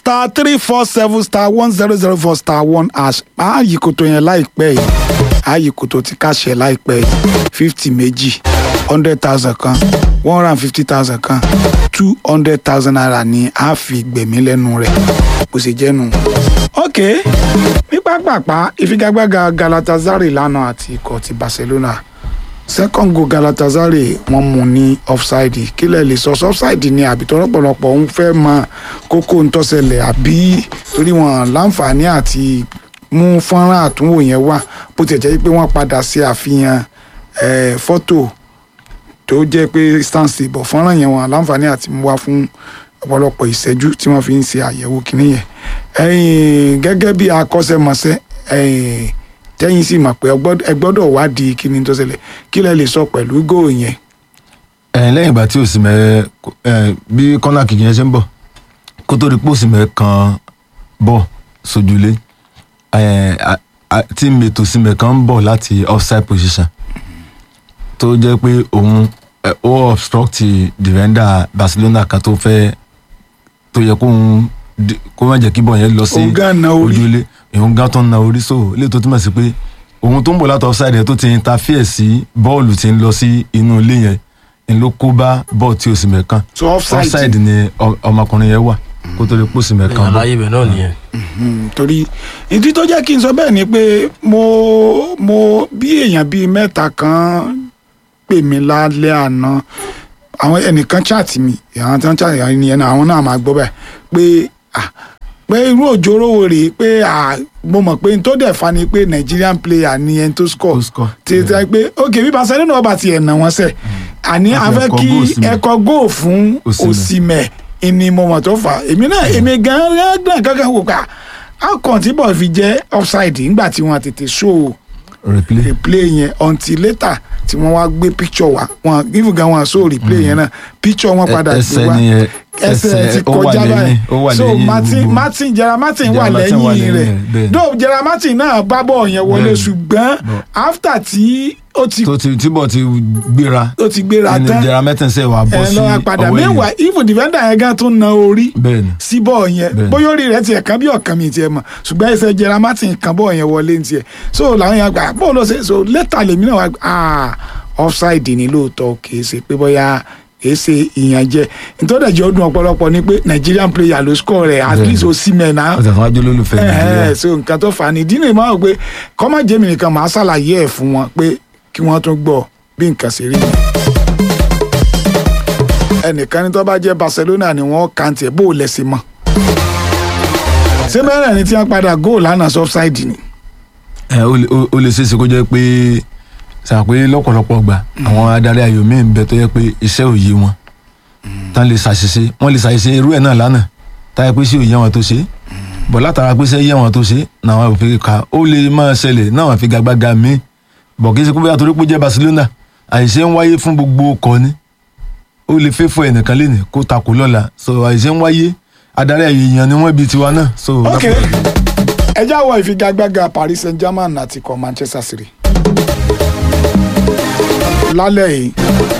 star three four seven star one zero zero four star one hash ààyè kòtò yẹn láìpẹ́ yìí ààyè kòtò ti kàṣẹ láìpẹ́ yìí fifty méjì hundred thousand kan one hundred and fifty thousand kan two hundred thousand naira ni a fi gbẹ̀mí lẹ́nu rẹ̀ bó ṣe jẹ́ nù. ok ní pápápá ìfigagbága Galatasaray lánàá àti ikọ̀ ti Barcelona second goal Galatasaray wọ́n mú ní offside kílẹ̀ lè sọ offside ni àbí tọ́lọ́pọ̀lọpọ̀ ń fẹ́ mọ kókó ntọ́sẹ̀lẹ̀ àbí torí wọn láǹfààní àti mú fọ́nrán àtúnwò yẹn wá bó tiẹ̀ jẹ́ pé wọ́n padà ṣe àfihàn eh, fọ́tò tó jẹ́ pé stance bọ̀ fọ́nrán yẹn wọn láǹfààní àti mú wá fún ọ̀pọ̀lọpọ̀ ìṣẹ́jú tí wọ́n fi ń ṣe àyẹ̀wò kìíní yẹn ẹ̀yin gẹ́gẹ́ bí akọ́ṣẹ́mọṣẹ́ ẹ̀yin tẹ́yìn sì mọ̀ pé ẹ gbọ́dọ̀- ẹ gbọ́dọ̀ wádìí kí ni tó ṣẹlẹ̀ kí lẹ lè sọ pẹ̀lú góò yẹn. ẹ lẹ́yìn ìgbà tí òsìmẹ ẹ bí kọ́nà kìkì yẹn ṣe ń bọ̀ kó tó di pé òsìmẹ kan bọ̀ sójúlé ẹ a- a- tí mètò òsìmẹ kan ń bọ̀ láti offside position tó jẹ́ pé òun ẹ, ó obstruct defender Barcelona kan tó fẹ́ tó yẹ kóun di- kó má jẹ́ kí bọ̀ yẹn lọ sí Òun gan na orí. ojúlé òun gan tó ń na orí so ilé tó túmọ̀ sí pé òun tó ń bọ̀ láti offside yẹn tó ti interfere sí bọ́ọ̀lù tí ń lọ sí inú ilé yẹn ń ló kó bá bọ́ọ̀ tí òsìmẹ̀ kan so offside, offside ni ọ- ọmọkùnrin yẹn wà kó tó lè pọ̀ òsìmẹ̀ kan bọ́. àlàyé ibẹ̀ náà nìyẹn. Mm, torí ìdí tó jẹ́ kí n sọ bẹ́ẹ̀ ni pé mo mo bí èèyàn bíi mẹ́ta kan pè mí lálẹ́ àná àwọn ẹnìkan chat mi àwọn tí wọ́n chat mi yẹn náà àwọn náà máa gbọ́ bẹ́ẹ̀ pé ah, pé irú òjò rówó rèé pé ah, mo mọ̀ pé n tó dẹ̀ fa ni pé Nigerian player ni ẹni tó score Tó score, tí tí wọ́n pé ok bí Barcelona ọba tiẹ̀ nà wọ́n sẹ̀ àní Láti afẹ́ ẹ̀kọ́ kí goal Osimhen. ẹ̀kọ́ góò fún Osimhen. Osimhen ìní mo mọ̀ tó fà á. èmi náà èmi gan-an gan kankan wò ká akàn tí bọ̀ fi jẹ́ offside nígbà tí wọ́n tètè show replay replay yẹn until later tí wọ́n wá gbé picture wá wọn even gan wọn show replay yẹn náà picture wọn padà gbé ẹsẹ̀ wá ni ẹ ẹsẹ̀ ti ó wà kọjá lẹ́yìn báyìí ó wà so lẹ́yìn martin gbogbo. martin jera martin wà Gerard Martin wà lẹ́yìn lẹ́yìn rẹ̀ rẹ̀, bẹ́ẹ̀. though jera martin náà bá bọ̀ yẹn wọlé Bẹ́ẹ̀. ṣùgbọ́n Bọ̀. after tí ó ti tó ti tíbọ̀ ti gbéra ó ti gbéra ẹni tán jẹra mẹ́tẹ̀ẹ̀sẹ̀ wà bọ́ ẹ sí lọ́wọ́ padà ọwọ́ ẹ̀yìn meanwhile even defender yẹn gan tún na orí bẹ́ẹ̀ ni síbọ̀ yẹn Bẹ́ẹ̀ni. bóyá orí rẹ̀ tiẹ̀ kan bí ọ̀kan mi tiẹ̀ mọ̀ ṣùgbọ́n ẹsẹ̀ jẹra martin kan bọ̀ yẹn wọlé ní tiẹ̀ so làwọn yẹn gbà bó ló ṣe so lẹ́tà lèmi náà wá gbà ah offside ni lóòótọ́ kìí ṣe pé bóyá kìí ṣe ìyànjẹ nítorí ẹ̀jẹ̀ ọdún ọ̀pọ̀lọpọ̀ ni pé Nigerian player ló score rẹ̀ at Bẹ́ẹ̀ni. least Osimhen náà ó tẹ̀sán wájú lólùfẹ́ ẹ̀hẹ́ nàìjíríà so nǹkan tó fà á ní ìdí nìyí máa wò pé kọ́mọ̀ jẹ́mi nìkan máa ṣàlàyé ẹ̀ fún wọn pé kí wọ́n tún gbọ́ bí nǹkan ṣe rí ni. ẹnìkan ní tó bá jẹ́ Barcelona ni wọ́n kàn tiẹ̀ bó o lẹ́sìn mọ́. ṣé mẹ́rin ni tí wọ́n padà góòlù lánàá offside ni. ẹ ó lè- ó- ó lè ṣeéṣe kó jẹ́ pé sàpé lọ́pọ̀lọpọ̀ gbà àwọn adarí ayò míì ń bẹ tó yẹ pé iṣẹ́ ò yé wọn tán lè ṣàṣìṣe wọ́n lè ṣàṣìṣe irú ẹ̀ náà lánàá táyà pé ṣé ò yé wọn tó ṣe bọ̀ látara pé ṣé yé wọn tó ṣe náà òfin ká ó lè máa ṣẹlẹ̀ náà fi gagbága míì bọ̀ kí ṣe pé bóyá torí pé ó jẹ́ Barcelona àìṣe ń wáyé fún gbogbo ọkọ̀ ni ó lè fẹ́ fún ẹnìkan lẹ́nu kó takò lọ́la so àìṣe ń wáyé adarí ayò èèyàn ni wọ́n bí tiwa náà so ok ẹ já wọ ìfigagbága Paris Saint-Germain àti ikọ̀ Manchester City lálẹ́ yìí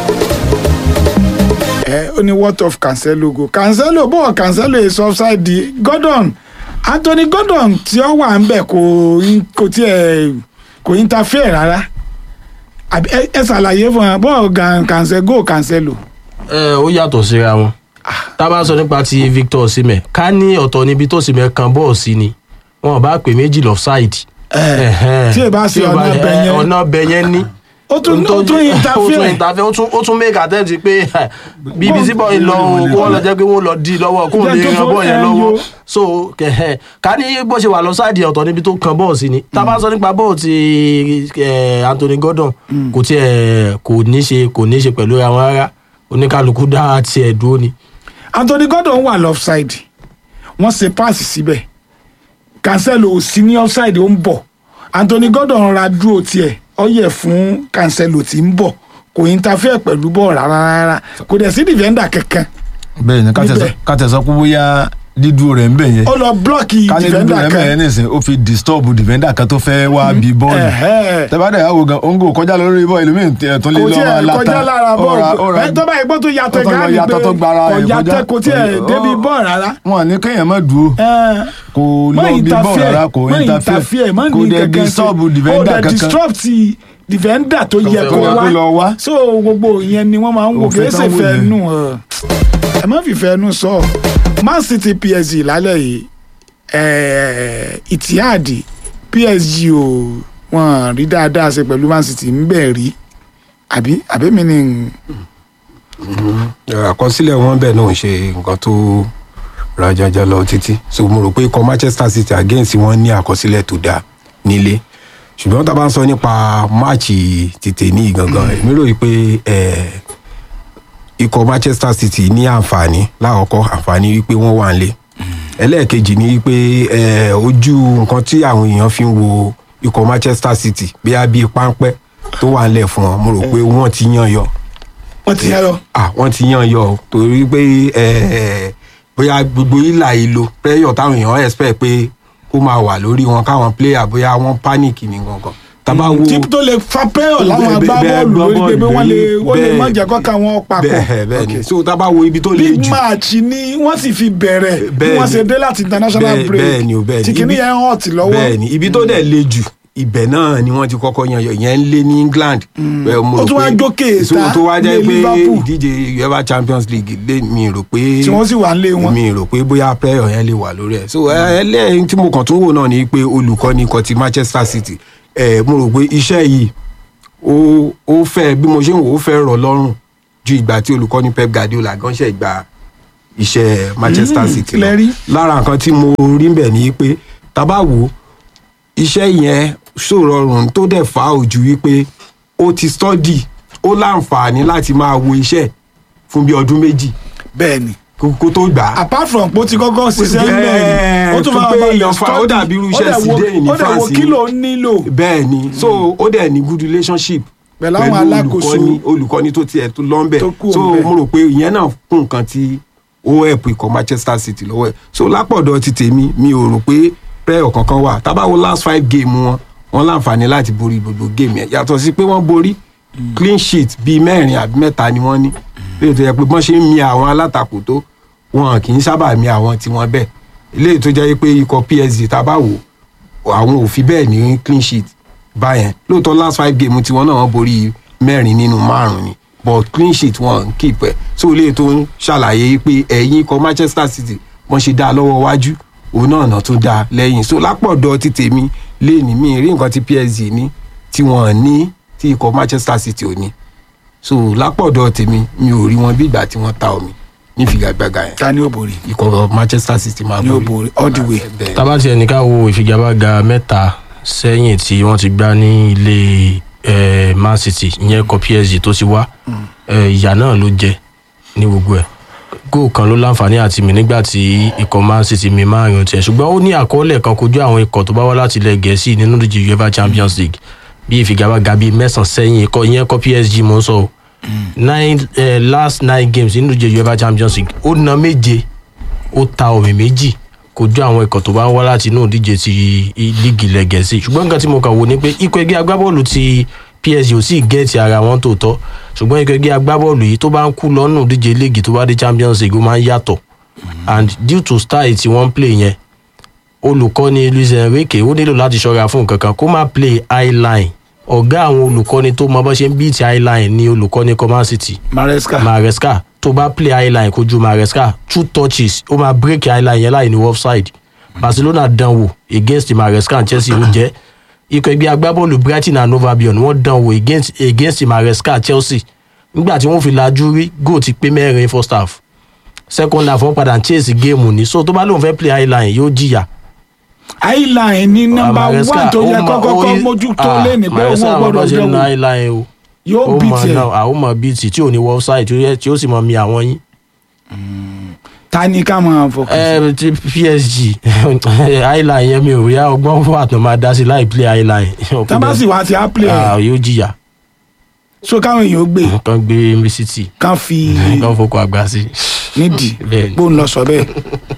ẹ ó ní what of Cancelo go Cancelo bọ́ọ̀ Cancelo is offside di Gordon Anthony Gordon tí ó wà ń bẹ̀ kò in- kò tiẹ̀ kò interfere rárá àbí ẹ ẹ ṣàlàyé fún wa bọ́ọ̀ gan Cancelo go Cancelo ẹ ó yàtọ̀ síra wọn tá a bá sọ nípa ti Victor Osimhen ká ní ọ̀tọ̀ níbi tó Osimhen kan bọ́ọ̀ sí ni wọn ò bá pè méjì lọ́fṣáìdì. ẹ tí ẹ bá ṣe ọ̀nà bẹ̀ yẹn ọ̀nà bẹ̀ yẹn ní. ó tún ó tún ó tún interfere interfere ó tún ó tún make attempt pé bíbí síbọ̀ yìí lọ o kó wọ́n lọ jẹ́ pé wọ́n lọ di lọ́wọ́ kó Jẹ́ lè tó ran fọ bọ́ọ̀ yẹn ẹyọ. lọ́wọ́ so kẹ̀hẹ́ ká ní bó ṣe wà lọ sáàdì ọ̀tọ̀ níbi tó kan bọ́ọ̀ sí ni tá a bá sọ nípa bọ́ọ̀ ti eh, Anthony Gordon kò tiẹ̀ kò ní ṣe kò ní ṣe pẹ̀lú àwọn rárá oníkálukú dá tiẹ̀ dúró ni. Anthony Gordon wà lọ́fṣáìdì wọ́n ṣe páàsì síbẹ̀ Cancelo ò sí ní offside ó ń bọ̀ Anthony Gordon rọra dúró tiẹ̀ ó yẹ fún Cancelo tí ń bọ̀ kò interfere pẹ̀lú bọ́ọ̀ rárá rárá kò dẹ̀ sí defender kankan bẹ́ẹ̀ ni ká tẹ̀ sọ- Níbẹ̀. ká tẹ̀ sọ pé bóyá dídúró rẹ̀ ń bẹ̀ yẹn ó lọ blọọkì ká ní dídúró defender rẹ̀ ń bẹ̀ yẹn kan nìsín ó fi disturb defender kan tó fẹ́ wá bí bọ́ọ̀lù Ẹ̀hẹ́. tẹ́bàdà ìyàwó gan ongo kọjá lórí bọ́ọ̀lù ẹlòmíì tẹ̀ tó lé kò lọ́wọ́ tiẹ̀ látà kọjá lára bọ́ọ̀lù ẹ tó bá yẹ gbọ́ tó yàtọ̀ tó lọ gáàlì yàtọ̀ pé tó gbára kò rẹ̀ yàtọ̀ kọjá. kò tiẹ̀ Ó- débi bọ́ọ̀ rárá. wọn ní kéèyàn má dúró Ẹ̀, kò má lọ bí bọ́ọ̀lù interfere, rárá kò má interfere interfere, má kò ní dẹ̀ kankan disturb ṣe. ó defender dẹ̀ kankan disrupt defender tó yẹ fẹ́ kó wá. Tó lọ wá. wá so gbogbo ìyẹn ni wọ́n máa ń wò Òfin kìí ṣe tán wò fẹ́ yẹn. nù ẹ̀. ẹ má fi fẹ́ nù sọ Man City PSG lálẹ́ yìí ẹ̀, Etihad PSG ò wọ́n rí dáadáa ṣe pẹ̀lú Man City ń bẹ̀ rí àbí àbí mi ni àkọsílẹ̀ wọn bẹ́ẹ̀ náà ń ṣe nǹkan tó rajaja lọ títí so mo rò pé ikọ̀ Manchester City against wọn ní àkọsílẹ̀ tó dáa nílé ṣùgbọ́n tá a bá ń sọ nípa máàcì tètè ní gangan èmi rò pé eh, ikọ̀ Manchester City ní àǹfààní lákọ̀ọ́kọ́ àǹfààní wípé wọ́n wà nílé ẹlẹ́ẹ̀kejì ni wípé eh, ojú nǹkan tí àwọn èèyàn fi ń wo ikọ̀ Manchester City bí a bí páńpẹ́ tó wà nílẹ̀ fún wọn mo rò pé wọ́n ti yàn yọ wọ́n ti yá lọ. ah wọ́n ti yan yọ o torí pé ẹ bóyá gbogbo ìlà ìlò pressure táwọn èèyàn expect pé kó máa wà lórí wọn káwọn player bóyá wọ́n panic ní gangan tábà wo tí tó lè fa pẹ́ọ̀ láwọn Bẹ́ẹ̀- bẹ́ẹ̀ agbábọ́ọ̀lù lórí pé bí wọ́n lè bẹ́ẹ̀- wọ́n lè má bẹ́ẹ̀- jẹ́ kọ́ka wọn papọ̀. bẹ́ẹ̀ bẹ́ẹ̀ ni Okay. so tábà wo ibi tó le big jù match ni wọ́n sì fi bẹ̀rẹ̀ bí Bẹ́ẹ̀ wọ́n ni. ṣe dé láti international Bẹ́ẹ̀- break bẹ́ẹ̀ ni o, bẹ́ẹ̀ ni. tí kìíní Ibi- yẹn hàn tí lọ́wọ́ bẹ́ẹ̀ ni ibi tó dẹ̀ le jù ibẹ̀ náà ni wọ́n ti kọ́kọ́ yan yọ ìyẹn ń lé ní England Bẹ́ẹ̀ mo Ó rò tún wá pé- jókè so ta tó wá jẹ́ lé pé Liverpool. ìdíje UEFA Champions League lé mi rò pé tí wọ́n sì wà ń lé wọn. mi rò pé bóyá prayer yẹn lè wà lórí ẹ so ẹlẹ́yìn tí mo kàn tún wò náà ni pé olùkọ́ni kan ti Manchester City ẹ mo rò pé iṣẹ́ yìí ó ó fẹ́ bí mo ṣe ń wò ó fẹ́ rọ̀ lọ́rùn ju ìgbà tí olùkọ́ni Pep Guardiola gan ṣe gba iṣẹ́ Manchester Mm, City kílẹ̀ rí? lára nǹkan tí mo rí bẹ̀ ni pé tá bá wò ó iṣẹ́ yẹn ṣòrọrùn tó dẹ̀ fà á ojú wípé ó ti study ó láǹfààní láti máa wo iṣẹ́ fún bí ọdún méjì bẹ́ẹ̀ ni kó kó tó gbà á apart from pé ó ti kọ́kọ́ ṣiṣẹ́ ń bẹ̀ Bẹ́ẹ̀, ni ó tún tó máa pé bá èèyàn lọ fa- ó study dàbí irú iṣẹ́ ó dẹ̀ wo- Zidane ní ó dẹ̀ wo France kí ni. ló nílò bẹ́ẹ̀ ni so ó dẹ̀ ní good relationship Pẹ̀lú àwọn alákòóso. olùkọ́ni olùkọ́ni tó tiẹ̀ tó lọ́nbẹ̀ Tó kù so ńbẹ̀. mo rò pé ìyẹn náà kún nǹkan tí ó help ikọ̀ Manchester City lọ́wọ́ ẹ̀ so lápọ̀dọ̀ ti tèmi mi ò rò pé prayer kankan wà tá bá wo last five game wọn wọn láǹfààní láti borí gbogbo game yẹn yàtọ̀ sí pé wọ́n borí clean sheet bíi mẹ́rin àbí mẹ́ta ni wọ́n ní léyìí tó yẹ pé bọ́n ṣe ń mi àwọn alátakò tó wọn kì í sábà mi àwọn tiwọn bẹ́ẹ̀ léyìí tó jẹ́ pé ikọ̀ PSG tá a bá wò àwọn ò fi bẹ́ẹ̀ ní clean sheet báyẹn lóòótọ́ last five game tiwọn náà wọ́n borí mẹ́rin nínú márùn-ún ni but clean sheet wọn ń keep ẹ̀ so léyìí tó ń ṣàlàyé pé ẹ̀yìn ikọ̀ Manchester City wọ́n ṣe dá lọ́wọ́ wájú òun náà náà tún dá lẹ́yìn so lápọ̀dọ̀ ti tèmi léèní mi rí nǹkan tí PSG ní tí wọ́n ní tí ikọ̀ Manchester City ò ní so lápọ̀dọ̀ tèmi mi ò rí wọn bí ìgbà tí wọ́n ta omi ní figagbága yẹn ta ni ó borí ikọ̀ Manchester City máa ni ó borí all the way. Bẹ́ẹ̀. tábàtì ẹnì ká wo ìfigagbága mẹ́ta sẹ́yìn tí wọ́n ti gbá ní ilé eh, Man City ìyẹn kọ PSG tó ti wá eh, ìyà náà ló jẹ ní gbogbo ẹ̀ góò kan ló láǹfààní àti mi nígbà tí ikọ̀ Man City mi máa rìn tiẹ̀ ṣùgbọ́n ó ní àkọọ́lẹ̀ kan kojú àwọn ikọ̀ tó bá wá láti ilẹ̀ gẹ̀ẹ́sì nínú ìdíje UEFA Champions League bí ìfigagbága bíi mẹ́sàn-án sẹ́yìn ikọ̀ ìyẹn kọ PSG mò ń sọ o nine eh, last nine games nínú ìdíje UEFA Champions League ó na méje ó ta omi méjì kojú àwọn ikọ̀ tó bá ń wá láti inú ìdíje ti i- líìgì ilẹ̀ gẹ̀ẹ́sì ṣùgbọ́n nǹkan tí mo kàn wò ni pé ikọ̀ ẹgbẹ́ agbábọ́ọ̀lù ti PSG ò sì gẹ́ẹ̀tì ara wọn tó tọ́ ṣùgbọ́n ikọ̀ ẹgbẹ́ agbábọ́ọ̀lù yìí tó bá ń kú lọ́nù ìdíje líìgì tó bá dé Champions League ó máa ń yàtọ̀ and due to style tí wọ́n ń play yẹn olùkọ́ni Luis Enrique ó nílò láti ṣọ́ra fún nǹkan kan kó má play high line ọ̀gá àwọn olùkọ́ni tó mọ bó ṣe ń beat high line ni olùkọ́ni Coman City Maresca maresca tó bá play highline kojú maresca two touches ó máa break highline yẹn láì ní offside barcelona dán wò against maresca and chelsea ó jẹ́ ikọ̀ ẹgbẹ́ agbábọ́ọ̀lù brighton and hove albion wọ́n dán wò against against maresca chelsea nígbà tí wọ́n fi lajú rí goal ti pé mẹ́rin first half second half wọ́n padà ń chase game ní so tó bá lóun fẹ́ play highline yóò jìyà highline ní nọ́mbà Maresca, one tó ó yẹ mọ- kọ́kọ́kọ́ ó- mójútó ah, lẹ́nu pé Maresca wọ́n mọ bó gbọ́dọ̀ ṣe ń na jẹ́ highline o yóò ó bì mọ tiẹ̀ náà àwọn ọmọ bíi tí ò ní offside tí ó yẹ- tí ó sì mọ mi àwọn yín. ta ni ká máa fọkàn sí. ẹ ti PSG highline yẹn mi ò rí ọgbọ́n fún àtọ̀ máa dá sí láì play highline. tábàsì wa ti á play Ah, ẹ̀ yóò jìyà so káwọn èèyàn ó gbé kan gbé mbc kán fi kan fokò àgbà sí. nídìí Bẹ́ẹ̀ni. bó ń lọ sọ bẹ́ẹ̀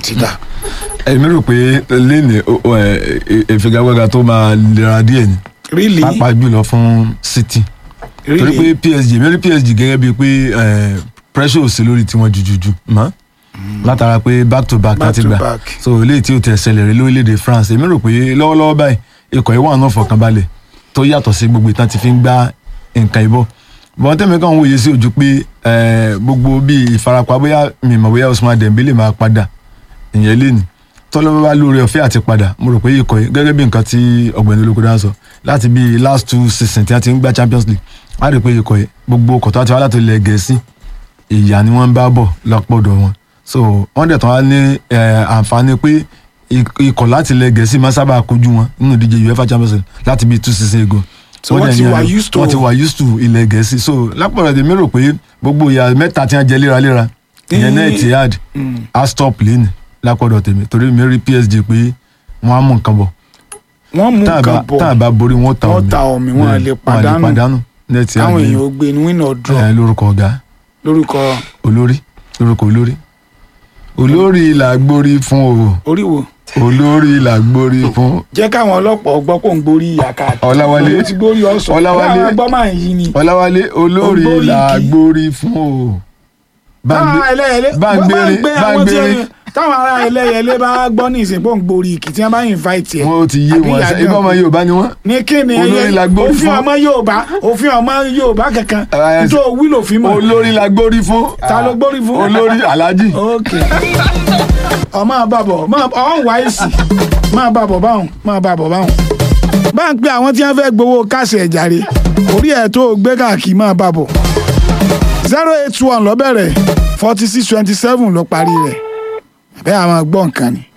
ti dà èmi rò pé lẹ́nìí ìfigagbága tó máa lera díẹ̀ ni really pàápàá jùlọ fún City torí really pé PSG mi rí PSG gẹ́gẹ́ bíi pé eh, pressure ò sí lórí tiwọn jùjùjù mọ́ látara pé back to back Back láti to gbà back. so eléyìí tí ó tẹ̀ ṣẹlẹ̀ rí lórílẹ̀‐èdè France èmi rò pé lọ́wọ́lọ́wọ́ báyìí ikọ̀ ìwà náà fọkànbalẹ̀ tó yàtọ̀ sí gbogbo ìtàn ti fi ń gbá nǹkan ìbọ̀ bọ́n tẹ́mi kan wòye sí ojú pé eh, gbogbo bíi ìfarapa bóyá mi mọ̀ bóyá Ousmane Dembele máa padà ìyẹn lé ní tọ́lọ́wọ́ bá lóore ọ̀fẹ́ àti padà mo rò pé ikọ̀ yìí gẹ́gẹ́ bí nǹkan tí ọ̀gbẹ́ni olókòdá sọ láti bí last two seasons tí a ti ń gbá Champions League a rí i pé ikọ̀ yìí gbogbo ọkọ̀ tó wá ti wá láti ilẹ̀ Gẹ̀ẹ́sì ìyà ni wọ́n ń bá bọ̀ lọ́pọ̀dọ̀ wọn so wọ́n dẹ̀ tán wá ní eh, àǹfààní pé ik- ikọ̀ láti ilẹ̀ Gẹ̀ẹ́sì máa sábà kojú wọn nínú ìdíje UEFA Champions League láti bí two seasons ago So wọ́n dẹ̀ ti ní wà ayọ̀- used to- wọ́n ti wà used to ilẹ̀ Gẹ̀ẹ́sì so lápọ̀lọ̀ tèmi rò pé gbogbo ìyà mẹ́ta tí wọ́n jẹ léraléra ìyẹn náà Ní- Etihad á stop lẹ́nu lápọ̀dọ̀ tèmi torí mi rí PSG pé wọ́n á mú nǹkan bọ̀ wọ́n mú tá a nǹkan bá bọ̀ tá a bá borí wọn ta Wọ́n omi ta omi, wọn Bẹ́ẹ̀, lè wọn pàdánù. pàdánù ní Etihad káwọn lẹ́nu. èèyàn ó gbé ní win or draw Eh, lórúkọ ọ̀gá lórúkọ olórí lórúkọ olórí olórí là gbórí fún o oríwo olórí là gbórí fún jẹ́ káwọn ọlọ́pàá gbọ́ kó ń gborí ìyá káàkiri Ọláwálé. ó ti gbórí ọ̀sán Ọláwálé. Ọláwálé gbọ́ máa ń yí ni ọláwálé olórí Ògbórí là kì í. gbórí fún o. táwọn ará ẹlẹ́yẹlé bá ń bá ń gbére gbé bá ń àwọn tí gbére ẹni- táwọn ará ẹlẹ́yẹlé bá gbọ́ ní ìsìn pé ó ń gborí ìkì tí wọ́n bá invite ẹ̀ wọn ò ti yé àbí wọn ìyá ṣe gan ibà ọmọ pé- yorùbá ni wọn. ní kí ni Olórí la gbórí òfin fún. ọmọ yorùbá òfin ọmọ yorùbá kankan Eh, tó wílò fi mọ̀ olórí là gbórí fún. ta ló gbórí fún olórí alhaji. ok ọmọ àbàbọ̀ ọ̀hún wáìsì máa bàbọ̀ báwọn máa bàbọ̀ báwọn. bá ń pe àwọn tí wọ́n fẹ́ gbowó káàsì ẹ̀ jàre orí ẹ̀ tó gbé káàkiri máa bàbọ̀ zero eight one ló bẹ̀rẹ̀ forty six twenty seven ló parí rẹ̀ bẹ́ẹ̀ àwọn gbọ́ nǹkan ni.